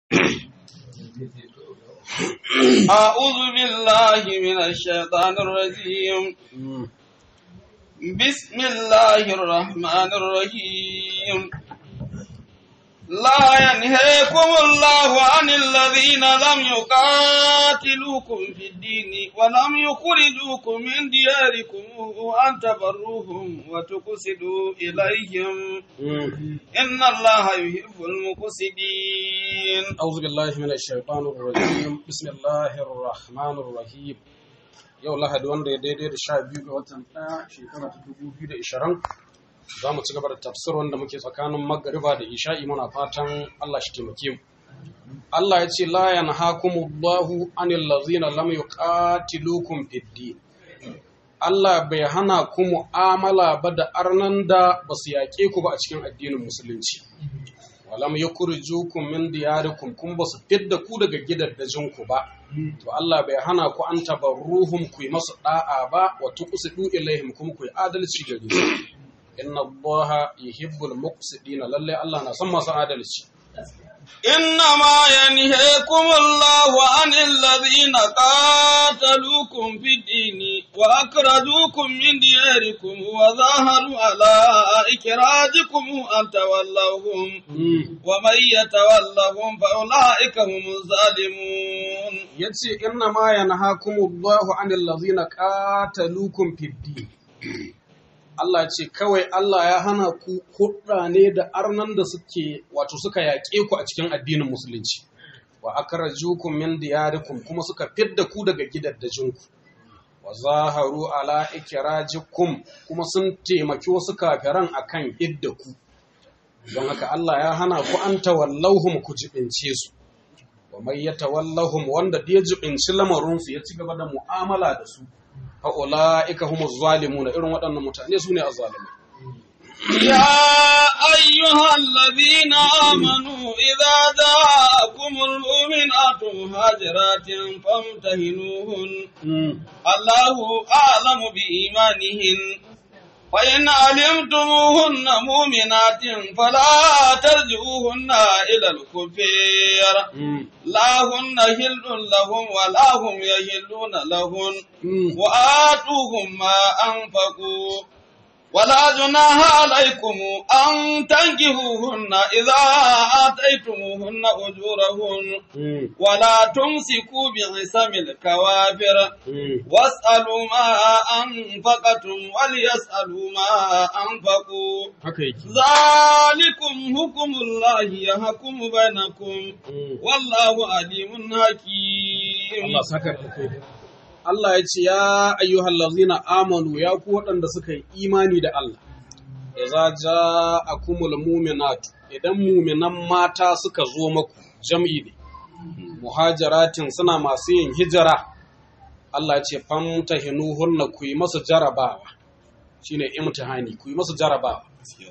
أعوذ بالله من الشيطان الرجيم بسم الله الرحمن الرحيم لا ينهيكم الله عن الذين لم يقاتلوكم في الدين ولم يخرجوكم من دياركم أن تبروهم وتقسطوا إليهم إن الله يحب المقسطين أعوذ بالله من الشيطان الرجيم بسم الله الرحمن الرحيم yau lahadi wanda ya daidai da sha biyu ga watan ɗaya shekara ta dubu biyu da ishirin za mu ci gaba da tafsir wanda muke tsakanin magariba da isha'i muna fatan Allah shi taimake mu Allah ya ce la yanhakumullahu anil ladzina lam yuqatilukum fid din Allah bai hana ku mu'amala ba da arnan da ba su yaƙe ku ba a cikin addinin musulunci walam yukhrijukum min diyarikum kun ba su fidda ku daga gidaddajin ku ba to Allah bai hana ku an tabarruhum ku yi masu da'a ba wa tuqsidu ilaihim kuma ku yi adalci gare su inna allaha yuhibbul muqsidina lalle Allah na son masu adalci إنما ينهيكم الله عن الذين قاتلوكم في الدين وأخرجوكم من دياركم وظاهروا على إخراجكم أن تولوهم ومن يتولهم فأولئك هم الظالمون yace inna ma yanhakumullahu anil ladzina qataluukum fid din Allah ce kawai Allah ya hana ku hudda ne da arnan da suke wato suka yaƙe ku a cikin addinin musulunci wa akrajukum min diyarikum kuma suka fidda ku daga gidaddajinku wa zaharu ala ikrajikum kuma sun taimaki wasu kafiran akan idda ku don haka Allah ya hana ku an tawallahum ku jibince su wa mai yatawallahum wanda da ya jibinci lamarin su ya ci gaba da mu'amala da su fa'ula'ika humu zalimu na irin waɗannan mutane su ne a zalimai. يا أيها الذين آمنوا إذا جاءكم المؤمنات مهاجرات فامتهنوهن الله أعلم بإيمانهن فإن علمتموهن مؤمنات فلا ترجعوهن إلى الكفير لا هن هل لهم ولا هم يهلون لهن وآتوهم ما أنفقوا ولا جناح عليكم أن تنكحوهن إذا آتيتموهن أجورهن ولا تمسكوا بعصم الكوافر واسألوا ما أنفقتم وليسألوا ما أنفقوا ذلكم حكم الله يحكم بينكم والله عليم حكيم Allah saka da Allah ya ce ya ayyuhal ladzina amanu ya ku waɗanda suka yi imani da Allah idza ja'akumul mu'minatu idan mu'minan mata suka zo maku jam'i ne muhajiratin suna masu yin hijira Allah ya ce famtahinuhunna ku yi masu jarabawa shine imtihani ku yi masu jarabawa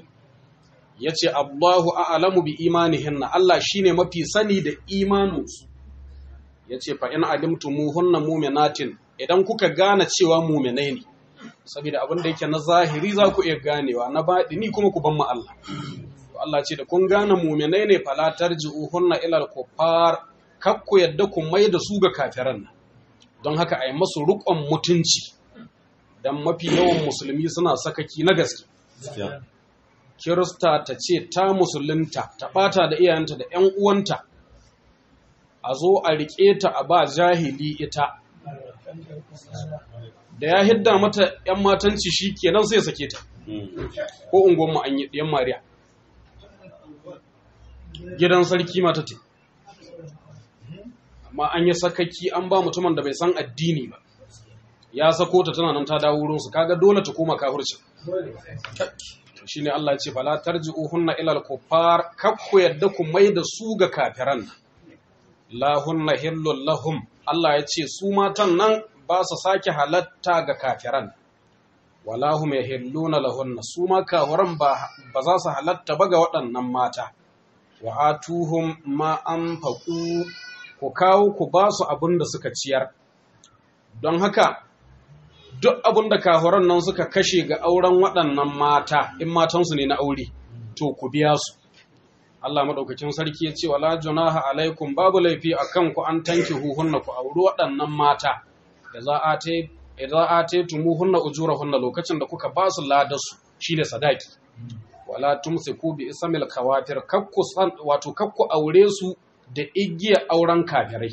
yace Allahu a'lamu bi imanihinna Allah shine mafi sani da imaninsu yace fa in alimtumuhunna mu'minatin idan kuka gane cewa mu'minai ne saboda abin da yake na zahiri za ku iya ganewa na baɗini kuma ku ban mu Allah to Allah ce da kun gane mu'minai ne fala tarji'uhunna ila al-kuffar kar ku yadda ku mai da su ga kafiran nan don haka ai masu rukon mutunci dan mafi yawan musulmi suna sakaki na gaske Kirista ta ce ta musulunta ta ɓata da iyayenta da ‘yan uwanta, a zo a riƙe ta a ba jahili ita, da ya hidda mata ‘yan matanci shi kenan sai sake ta, ko unguwanmu an yi ɗiyan Mariya. Gidan sarki mata te, amma an yi sakaki an ba mutumin da bai san addini ba, ya sako ta tana nan ta dawo wurinsu, kaga dole ta koma kafircin. shine Allah ya ce fala tarji'uhunna ila al-kuffar kakku yadda ku mai da su ga kafiran la hunna hillul lahum Allah ya ce su matan nan ba su sake halatta ga kafiran wala hum yahilluna lahunna su ma kafiran ba ba za su halatta ba ga waɗannan mata wa atuhum ma anfaqu ku kawo ku ba su abin da suka ciyar don haka duk abin da kafiran nan suka kashe ga auren waɗannan mata in matansu ne na aure to ku biya su Allah madaukakin sarki ya ce wala junaha alaikum babu laifi akan ku an tanki huhunna ku auri waɗannan mata da za a ta idza ataytumuhunna ujurahunna lokacin da kuka ba su ladarsu shine sadaki wala tumsiku bi ismil kawafir kakku san wato kakku aure su da igiyar auren kafirai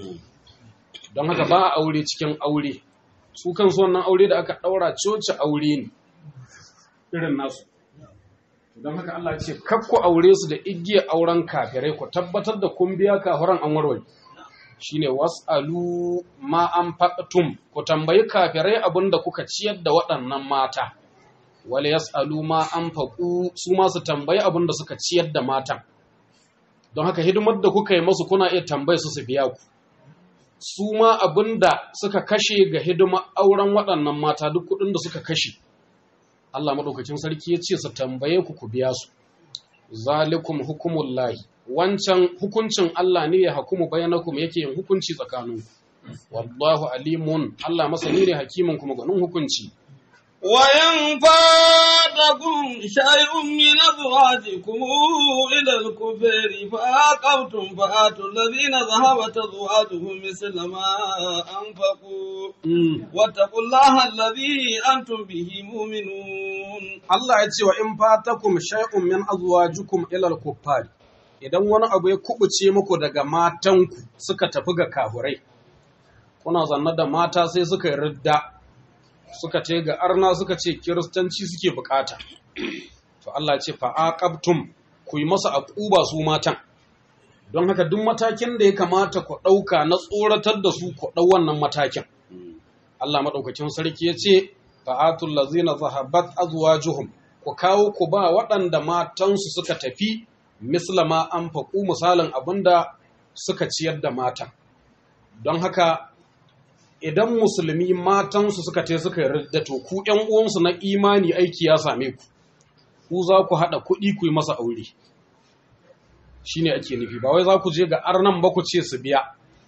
don haka ba a aure cikin aure su kansu wannan aure da aka daura coci aure ne irin nasu don haka Allah ce kakku aure su da igiyar auren kafirai ku tabbatar da kun biya kafiran an warware shine was'alu ma an faqtum ku tambayi kafirai abinda kuka ciyar da waɗannan mata wal yas'alu ma an faqu su ma su tambayi abinda suka ciyar da matan don haka hidimar da kuka yi masu kuna iya tambaye su su biya ku su ma abinda suka kashe ga hidimar auren waɗannan mata duk kuɗin da suka kashe Allah madaukakin sarki ya ce su tambaye ku ku biya su zalikum hukumullahi wancan hukuncin Allah ne ya hukumu bayanakum yake yin hukunci tsakaninku wallahu alimun Allah masani ne hakimin kuma ganin hukunci وإن فاتكم شيء من أزواجكم إلى الكفر فعاقبتم فآتوا الذين ذهبت أزواجهم مثل ما أنفقوا واتقوا الله الذي أنتم به مؤمنون Allah ya ce wa in fatakum shay'un min azwajikum ila al-kuffar idan wani abu ya kubuce muku daga matanku suka tafi ga kahurai kuna zanna da mata sai suka yi ridda suka ce ga arna suka ce kiristanci suke bukata to Allah ce fa aqabtum ku yi masa aquba su matan don haka duk matakin da ya kamata ku dauka na tsoratar da su ku dau wannan matakin Allah madaukakin sarki ya ce fa'atul lazina zahabat azwajuhum ku kawo ku ba waɗanda matansu suka tafi mislama an faƙu misalin abinda suka ciyar da matan don haka idan musulmi matansu suka te suka yarda to ku ƴan uwansu na imani aiki ya same ku ku za ku haɗa kuɗi ku yi masa aure shine ake nufi ba wai za ku je ga arnan ba ku ce su biya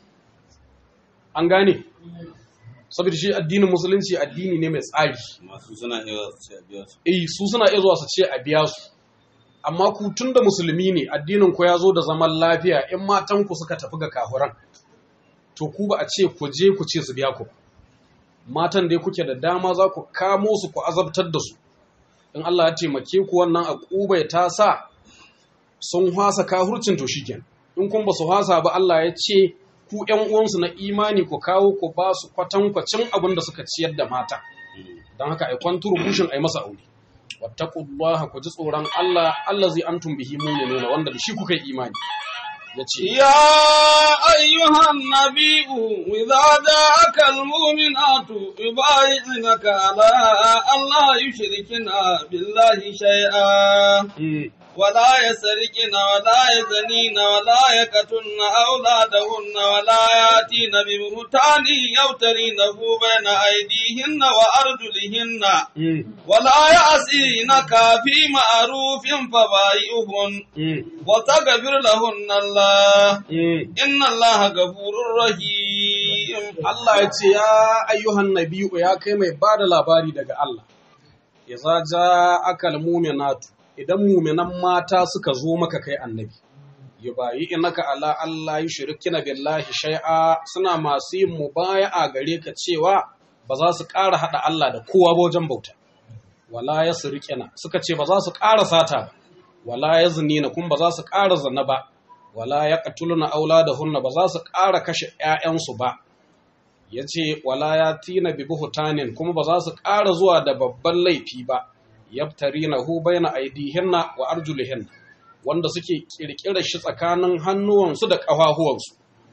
an gane saboda shi addinin musulunci addini ne mai tsari masu suna iya su biya su eh su suna iya zuwa su ce a biya su amma ku tun da musulmi ne addinin ku ya zo da zaman lafiya in matan ku suka tafi ga kafuran to ku ba a ce ku je ku ce su biya ku matan dai kuke da dama za ku kamo su ku azabtar da su in Allah ya taimake ku wannan akubai ta sa sun hasa kahurcin to shikenan in kun ba su hasa ba Allah ya ce ku ƴan uwansu na imani ku kawo ku ba su kwatankwacin abin da suka ciyar da mata don haka ai kwantu rubushin ai masa aure wattaqullaha ku ji tsoron Allah Allah zai antum bihi mu'minuna wanda da shi kuka yi imani yace يا أيها النبي إذا جاءك المؤمنات يبايعنك على أن لا يشركن بالله شيئا mm, ولا يسرقن ولا يزنين ولا يقتلن أولادهن ولا يأتين ببهتان يفترينه بين أيديهن وأرجلهن mm, ولا يعصينك في معروف فبايعهن mm, وتغفر لهن الله mm. إن الله غفور رحيم Allah ya ce ya ayyuhan nabiyu ya kai mai ba da labari daga Allah idza ja'aka almu'minatu idan mu'minan mata suka zo maka kai annabi yubayi inaka ala Allah yushrikina billahi shay'a suna masu yin mubaya'a gare ka cewa ba za su ƙara hada Allah da kowa ba wajen bauta wala yasriqina suka ce ba za su ƙara sata ba wala yaznina kuma ba za su ƙara zina ba wala yaqtuluna auladahunna ba za su ƙara kashe ƴaƴansu ba ya ce wala ya tina bi buhutanin kuma ba za su ƙara zuwa da babban laifi ba yaftari na hu bayna aidihinna wa arjulihin wanda suke ƙirƙirar shi tsakanin hannuwansu da ƙafafuwansu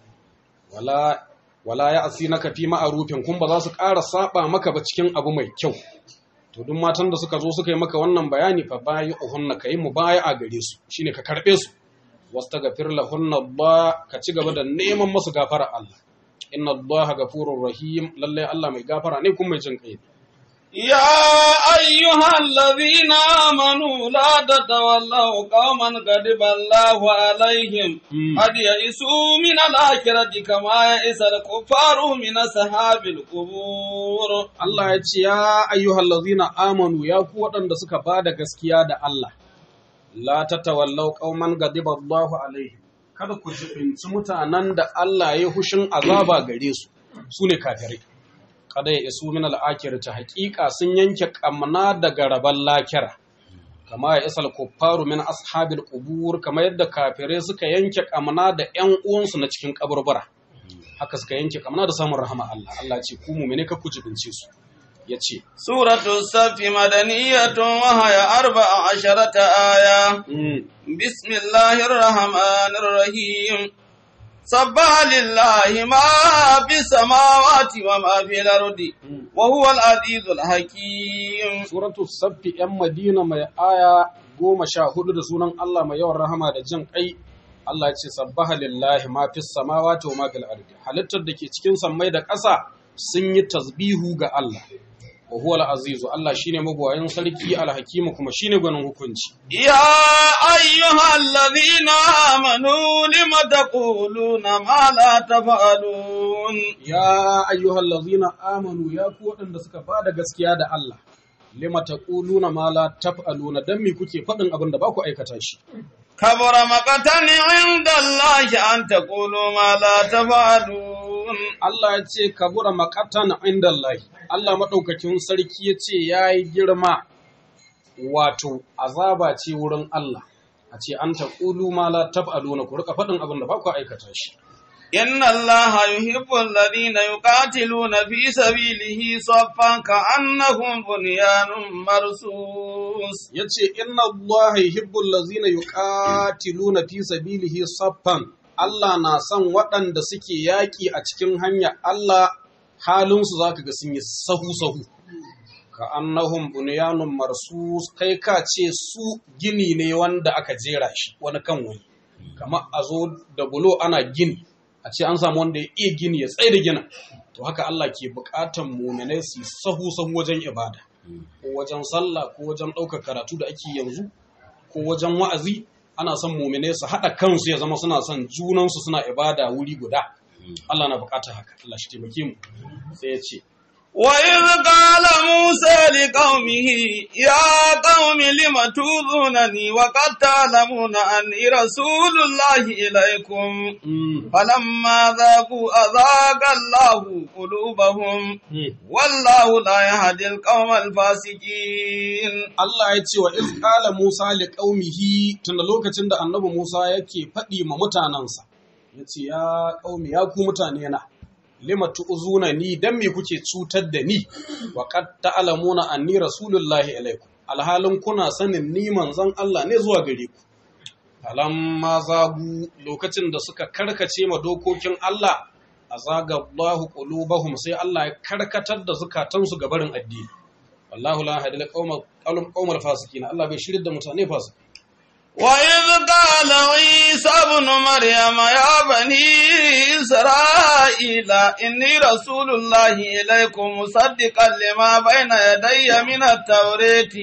wala wala ya asi na kafi ma'arufin kuma ba za su ƙara saba maka ba cikin abu mai kyau to duk matan da suka zo suka yi maka wannan bayani fa bayi uhunna kai mu baya a gare su shine ka karɓe su wastaghfir lahunna ba ka ci gaba da neman masu gafara Allah inna Allah gafurur rahim lalle Allah mai gafara ne kuma mai jin kai يا أيها الذين آمنوا لا تتولوا قوما غضب الله عليهم Mm. قد يئسوا من الآخرة كما يئس الكفار من أصحاب القبور Allah ya ce ya ayyuhal ladzina amanu ya ku waɗanda suka bada gaskiya da Allah la tatawallaw qauman ghadiba Allahu alaihim kada ku jibinci mutanen da Allah ya hushin azaba gare su sune kafirai kada ya isu min ta haƙiƙa sun yanke ƙamna daga rabon lakira kama ya isal kuffaru min ashabil qubur kama yadda kafirai suka yanke ƙamna da ƴan uwansu na cikin kaburbura haka suka yanke ƙamna da samun rahama Allah Allah ce ku mu'mine ka ku jibince su yace suratu safi madaniyatun wa haya arba'a asharata aya bismillahir rahmanir rahim سبح لله ما في السماوات وما في الأرض وهو العزيز الحكيم سورة السبت ‘yan Madina mai aya goma sha hudu da sunan Allah mai yawan rahama da jin ƙai Allah ya ce sabbaha lillahi ma fi samawati wa ma fil ardi halittar da ke cikin sammai da ƙasa sun yi tasbihu ga Allah wa huwa al-azizu Allah shine magwayin sarki al-hakimu kuma shine gwanin hukunci ya ayyuhal ladhina amanu lima taquluna ma la taf'alun ya ayyuhal ladhina amanu ya ku waɗanda suka bada gaskiya da Allah lima taquluna ma la taf'aluna dan me kuke faɗin abin da ba ku aikata shi kabura maqatan inda Allah an taqulu ma la taf'alun Allah ya ce kabura maqatan inda Allah Allah maɗaukakin sarki ya ce ya yi girma wato azaba ce wurin Allah a ce an ta ƙulu ma la taf'aluna ku rika faɗin abin da ba ku aikata shi inna Allah yuhibbu alladhina yuqatiluna fi sabilihi saffan ka'annahum bunyanun marsus yace inna Allah yuhibbu alladhina yuqatiluna fi sabilihi saffan Allah na son waɗanda suke yaƙi a cikin hanya Allah halinsu za ka ga sun yi sahu-sahu ka annahum bunyanun marsus kai ka ce su gini ne wanda aka jera shi wani kan wani kama a zo da bulo ana gini a ce an samu wanda ya iya gini ya tsaye da gina to haka Allah ke bukatan muminai su sahu-sahu wajen ibada ko wajen sallah ko wajen ɗaukar karatu da ake yanzu ko wajen wa'azi ana son muminai su haɗa kansu ya zama suna son junansu suna ibada wuri guda Allah na bukatar haka Allah shi taimake mu sai ya ce وإذ قال موسى لقومه يا قوم لم توذونني وقد تعلمون أني رسول الله إليكم فلما ذاقوا أذاق الله قلوبهم والله لا يهدي القوم الفاسقين Allah ya ce wa iz qala Musa li qaumihi tun lokacin da annabi Musa yake faɗi ma mutanansa yace ya qaumi ya ku mutane na lima tu'zuna ni dan me kuke cutar da ni wa qad ta'lamuna anni rasulullahi ilaikum alhalin kuna sanin ni manzon Allah ne zuwa gare ku falamma zagu lokacin da suka karkace ma dokokin Allah azaga Allahu qulubahum sai Allah ya karkatar da zukatansu ga barin addini wallahu la hadil qaumal qaumal fasikin Allah bai shirin da mutane fasik وإذ قال عيسى ابن مريم يا بني إسرائيل إني رسول الله إليكم مصدقا لما بين يدي من التوراة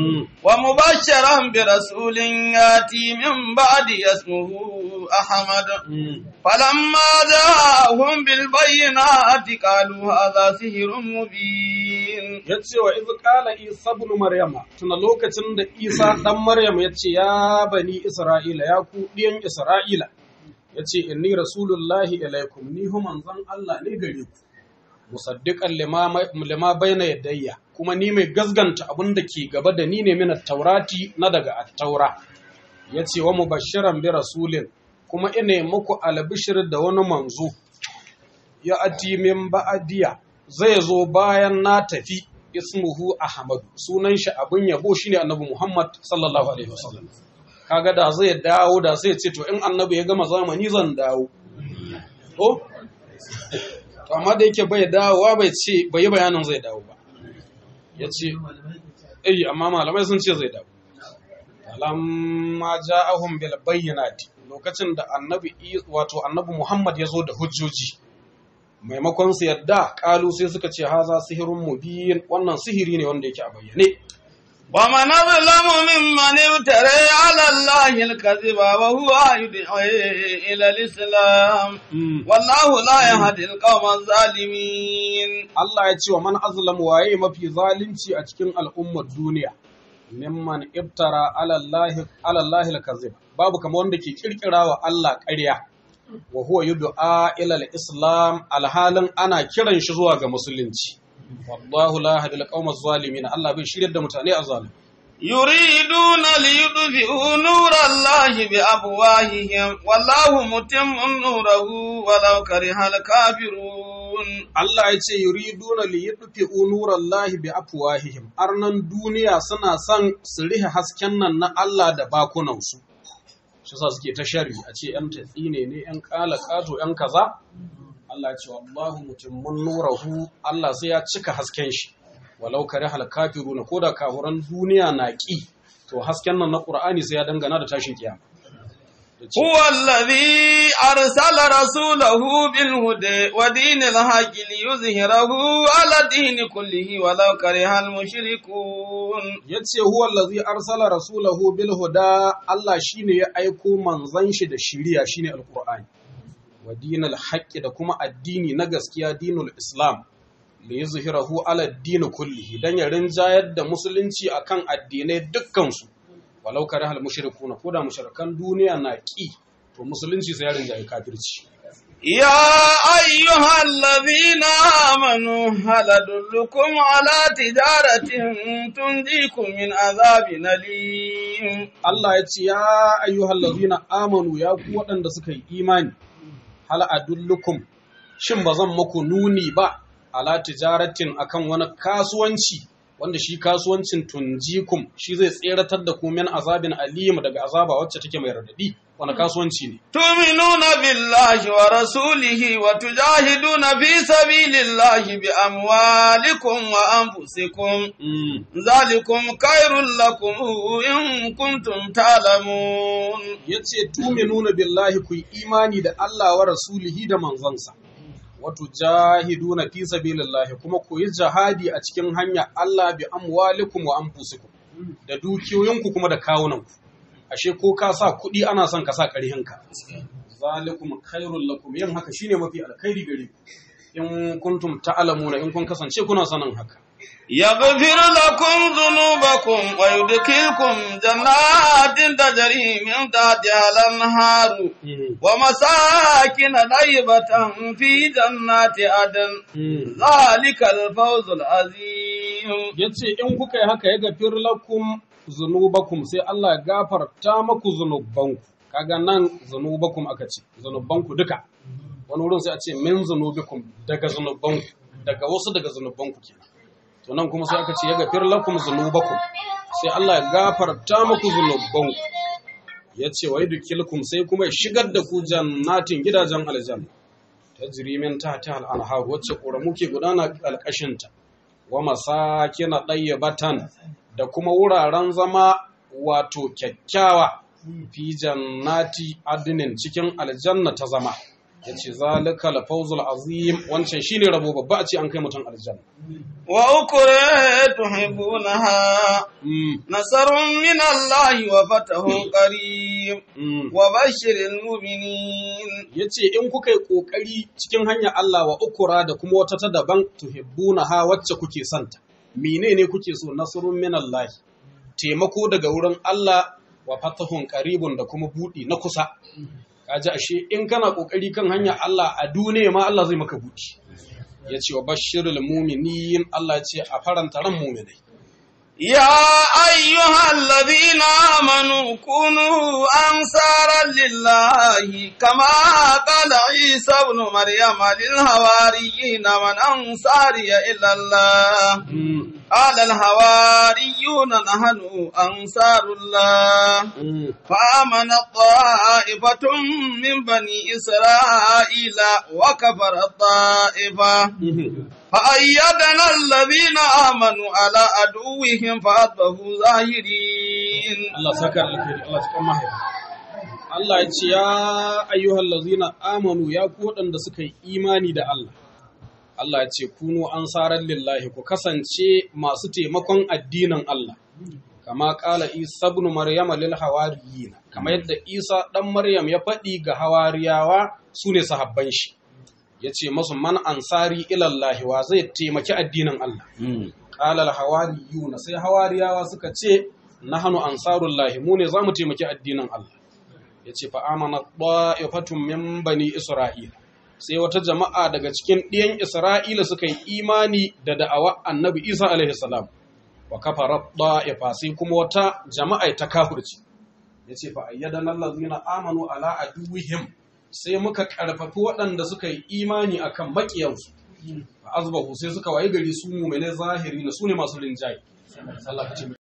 ومبشرا برسول ياتي من بعد اسمه أحمد فلما جاءهم بالبينات قالوا هذا سحر مبين yace wa iz qala isa ibn maryama tuna lokacin da isa dan maryam yace ya bani isra'ila ya ku diyan isra'ila yace inni rasulullahi ilaikum ni hu manzon Allah ne gare ku musaddiqan lima lima bayna yadayya kuma ni mai gazganta abin da ke gaba da ni ne min taurati na daga at-taura yace wa mubashiran bi rasulin kuma ina muku albishir da wani manzo ya ati min ba'adiya zai zo bayan na tafi ismuhu ahmadu sunan shi abin yabo shine annabi muhammad sallallahu alaihi wasallam kaga da zai dawo da sai ce to in annabi ya gama zamani zan dawo to to amma da yake bai dawowa bai ce bai yi bayanin zai dawo ba ya ce eh amma malamai sun ce zai dawo lamma ja'ahum bil bayyinati lokacin da annabi wato annabi Muhammad ya zo da hujjoji maimakon su yadda kalu sai suka ce haza sihirun mubin wannan sihiri ne wanda yake a bayyane ومن أظلم ممن افترى على الله الكذب وهو يدعي إلى الإسلام والله لا يهدي القوم الظالمين Allah ya ce wa man azlam waye mafi zalunci a cikin al'ummar duniya mimman ibtara ala Allah ala Allah al-kazib babu kamar wanda ke kirkira wa Allah ƙarya wa huwa yud'a ila al-islam alhalin ana kiran shi zuwa ga musulunci wallahu la yahdi al-qawma zalimin Allah bai shiryar da mutane a zalimi يريدون ليطفئوا نور الله بأفواههم والله متم نوره ولو كره الكافرون Allah ya ce yuriduna li yudfi'u nurallahi bi afwahihim arnan duniya suna son su rihe hasken nan na Allah da bakunansu shi sa suke ta shari a ce yan tatsine ne yan kala kato yan kaza Allah ya ce wallahu mutimmun nurahu Allah sai ya cika hasken shi walau kare hal kafiruna ko da kafuran duniya na ki to hasken nan na Qur'ani sai ya dangana da tashin kiyama هو الذي أرسل رسوله بالهدى ودين الحق ليظهره على الدين كله ولو كره المشركون yace huwa allazi arsala rasulahu bil huda Allah shine ya aiko manzon shi da shiriya shine alqur'ani wa dinal haqqi da kuma addini na gaskiya dinul islam li yuzhirahu ala ad-din kullihi dan ya rinjayar da musulunci akan addinai dukkan su walau karihal mushrikuna ko da mushrikan duniya na ki to musulunci sai ya rinjaye kafirci يا أيها الذين آمنوا هل أدلكم على تجارة تنجيكم من عذاب أليم Allah ya ce ya ayyuhal ladina amanu ya ku waɗanda suka yi imani hal adullukum shin ba zan muku nuni ba ala tijaratin akan wani kasuwanci wanda shi kasuwancin tunjikum shi zai tseratar da ku min azabin alim daga azaba wacce take mai radadi wani kasuwanci ne تؤمنون بالله ورسوله وتجاهدون في سبيل الله بأموالكم وأنفسكم Mm. ذلكم خير لكم إن كنتم تعلمون ya ce tuminuna billahi ku yi imani da Allah wa rasulihi da manzansa wato jahiduna fi sabilillahi kuma ku yi jihadi a cikin hanya Allah bi amwalikum wa anfusikum da dukiyoyinku kuma da kawunanku ashe ko ka sa kuɗi ana son ka sa ƙarhinka zalikum khairul lakum yin haka shine mafi alkhairi gare ku in kuntum ta'lamuna in kun kasance kuna sanin haka يغفر لكم ذنوبكم ويدخلكم جنات تجري من تحتها الأنهار ومساكن طيبة في جنات عدن ذلك الفوز العظيم yace in kuka yi haka ya gafir lakum zunubakum sai Allah ya gafarta maku zunubanku kaga nan zunubakum aka ce zunubanku duka wani wurin sai a ce min zunubikum daga zunubanku daga wasu daga zunubanku kenan to nan kuma sai aka ce ya gafir lakum zunubakum sai Allah ya gafarta maku zunubanku ya ce wa yudkilkum sai kuma ya shigar da ku jannatin gidajen aljanna tajri min tahtiha al-anhar wacce ƙoramu ke gudana ƙarƙashinta wa masakina ɗayyabatan da kuma wuraren zama wato kyakkyawa fi jannati adinin cikin aljanna ta zama ya ce zalika lafawzul azim wancan shine rabo babba a ce an kai mutum aljanna وأخرى تحبونها Mm, نصر من الله وفتح قريب mm. وبشر المؤمنين ya ce in kuka yi ƙoƙari cikin hanyar Allah wa ukura da kuma wata ta daban tuhibbuna ha wacce kuke santa menene kuke so nasrun min Allah taimako daga wurin Allah wa fatahun qaribun da kuma budi na kusa kaji ashe in kana ƙoƙari kan hanyar Allah a duniya ma Allah zai maka budi ya ce wa bashirul mu'minin Allah ya ce a faranta ran mu'minai يا أيها الذين آمنوا كونوا أنصارا لله كما قال عيسى ابن مريم للهواريين من أنصاري إلى الله Mm, قال الهواريون نحن أنصار الله mm, فآمنت طائفة من بني إسرائيل وكفر الطائفة mhm. فأيدنا الذين آمنوا على عدوهم فأصبحوا ظاهرين Allah saka alkhairi Allah cikin mahaifa Allah ya ce ya ayyuhal ladzina amanu ya ku waɗanda suka yi imani da Allah Allah ya ce kunu ansaran lillahi ku kasance masu taimakon addinin Allah kama kala Isa ibn Maryam lil hawariyina kama yadda Isa dan Maryam ya faɗi ga hawariyawa sune sahabban shi yace masu man ansari ila Allah wa zai taimaki addinin Allah qala al hawariyuna sai hawariyawa suka ce nahnu ansarullahi mu ne zamu taimaki addinin Allah yace fa amana da'ifatun min bani isra'ila sai wata jama'a daga cikin ɗiyan isra'ila suka yi imani da da'awa annabi isa alaihi salam wa kafarat da'ifa sai kuma wata jama'a ta kafirci yace fa ayyadana allazina amanu ala aduwwihim sai muka karfafi waɗanda suka yi imani akan makiyansu fa azbahu sai suka waye gari su mu'mine zahiri na su ne masu rinjaye Allah ka ce